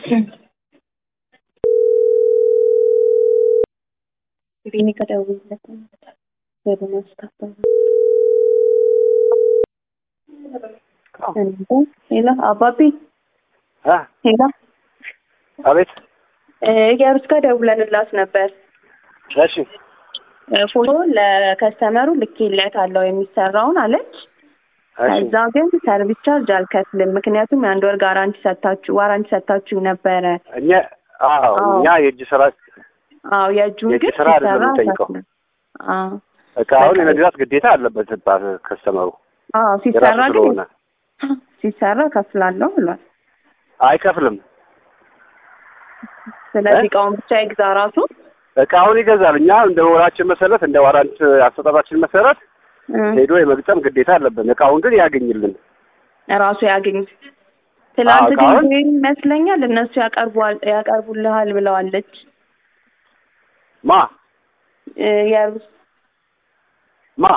Vieni ከደውልለት ወደ ማስታፈር ሄሎ አባቢ አ ሄሎ አቤት እያሩስ ጋር ደውለንላት ነበር። እሺ ፎቶ ለከስተመሩ ልኬለታለሁ የሚሰራውን አለች። እሺ ከዛ ግን ሰርቪስ ቻርጅ አልከፍልም፣ ምክንያቱም የአንድ ወር ጋራንቲ ሰታችሁ ዋራንቲ ሰታችሁ ነበረ። እኛ አዎ አዎ። እኛ የእጅ ስራ አዎ የእጁን የእጅ ግን ስራ አይደለም ሲሰራ የምንጠይቀው። አልከፍልም። አዎ እቃውን በቃ። የመግዛት ግዴታ አለበት ባ- ከስተመሩ አዎ የራሱ ሲሰራ ግን ስለሆነ ሲሰራ ከፍላለሁ ብሏል። አይከፍልም። ስለዚህ እ? እቃውን ብቻ ይግዛ ራሱ እቃውን ይገዛል። እኛ እንደ ወራችን መሰረት እንደ ዋራንት አሰጣጣችን መሰረት እ፣ ሄዶ የመግጠም ግዴታ አለብን። እቃውን ግን ያገኝልን። ራሱ ያገኝ። ትላንት አዎ፣ እቃውን- ግን ይመስለኛል እነሱ ያቀርቧል ያቀርቡልሃል ብለዋለች። ማ እ፣ የሩስ ማ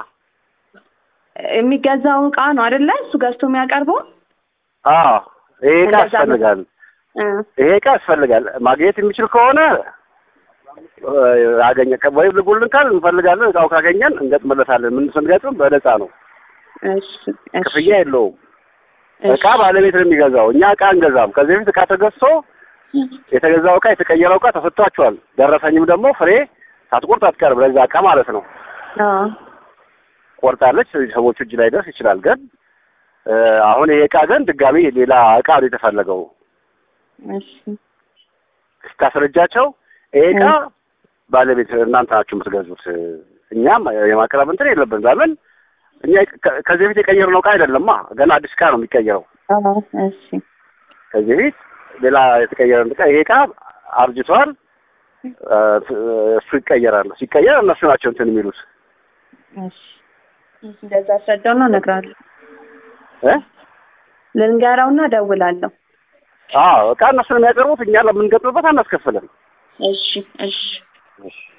የሚገዛው እቃ ነው አይደለ? እሱ ገዝቶ የሚያቀርበው አዎ ይሄ እቃ እንደዛ ነው። ያስፈልጋል። እ፣ ይሄ እቃ ያስፈልጋል። ማግኘት የሚችል ከሆነ እ፣ አገኘ ከ- ወይም ልጉልን ካል እንፈልጋለን። እቃው ካገኘን እንገጥምለታለን። ምን ስንገጥም በነፃ ነው፣ እሺ እሺ ክፍያ የለውም። እሺ። እቃ ባለቤት ነው የሚገዛው። እኛ እቃ እንገዛም። ከዚህ በፊት እቃ ተገዝቶ የተገዛው እቃ የተቀየረው እቃ ተሰጥቷቸዋል። ደረሰኝም ደግሞ ፍሬ ሳትቆርጥ አትቀርም። ለዛ እቃ ማለት ነው። አዎ ቆርጣለች። ሰዎቹ እጅ ላይ ደርስ ይችላል። ግን እ፣ አሁን ይሄ እቃ ግን ድጋሚ ሌላ እቃ ነው የተፈለገው። እሺ ስታስረጃቸው ይሄ እቃ ባለቤት እናንተ ናችሁ የምትገዙት፣ እኛም የማቅረብ እንትን የለብን። ለምን እኛ ከ- ከዚህ በፊት የቀየርነው እቃ አይደለማ። ገና አዲስ እቃ ነው የሚቀየረው። አዎ እሺ ከዚህ በፊት ሌላ የተቀየረ እቃ ይሄ እቃ አርጅቷል፣ እ፣ እሱ ይቀየራል። ሲቀየር እነሱ ናቸው እንትን የሚሉት እሺ እንደዛ አስረዳውና እነግርሃለሁ። እ ልንገራውና እደውላለሁ። አዎ እቃ እነሱ ነው የሚያቀርቡት። እኛ ለምንገጥምበት አናስከፍልም። እሺ እሺ እሺ